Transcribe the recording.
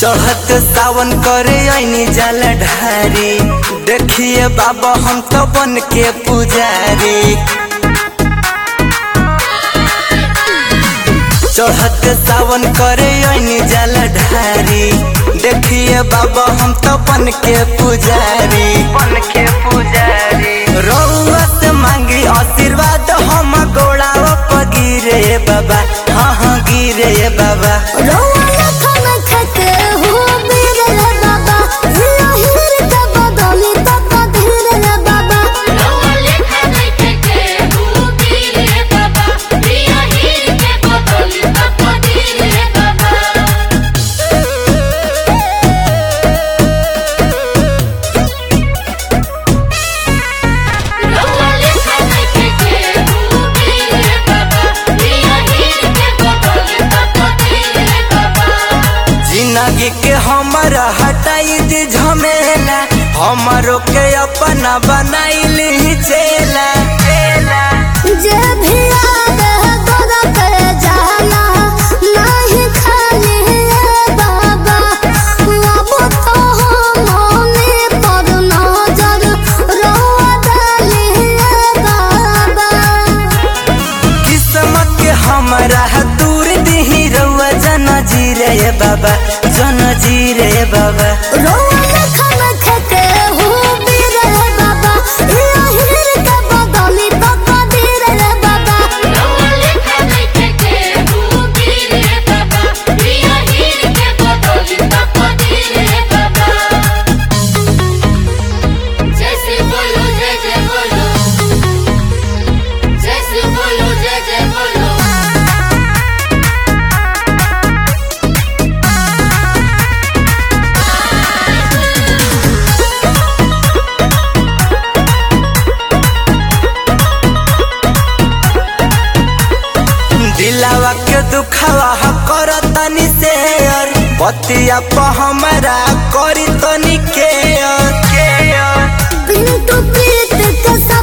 चढ़त सावन करे ऐनी जल ढारी देखिए बाबा हम तो बन के पुजारी चढ़त सावन करे ऐनी जल ढारी देखिए बाबा हम तो बन के पुजारी बन के पुजारी रउआ से मांगी आशीर्वाद हम गोड़ावा पर गिरे बाबा हाँ हाँ गिरे बाबा रौआ लखन खके हो बीर रे बाबा हिया हिर के बदली तक धीर रे बाबा रौआ लेखा नइखे केहू वीर रे बाबा, हिया हीर के बदली तकदीर रे बाबा। रौआ लेखा नइखे केहू वीर रे बाबा, हिया हीर के बदली तकदीर रे बाबा। जिंदगी के हमर हटाई दी झमेला हमरो के अपना बनाइली चेला चेला जे भी आवे दर पे जाला नहीं खाली रे बाबा अब तो हमने पर नजर रौआ डाली रे बाबा किस्मत के हमरा दूर दी रउआ जन जी रे बाबा जन जी रे बाबा रौआ लखन खके हो बीर रे बाबा हिया हिर के बदली तकदीर रे बाबा रौआ लेखा नइखे केहू वीर रे बाबा, हिया हीर के बदली तकदीर रे बाबा। जैसे बोलो जय जय बोलो जैसे बोलो जय जय बोलो दिलावा के दुखावा कर तनी शेयर बतिया प हमरा करी तनी केयर केयर पिंटू प्रीत के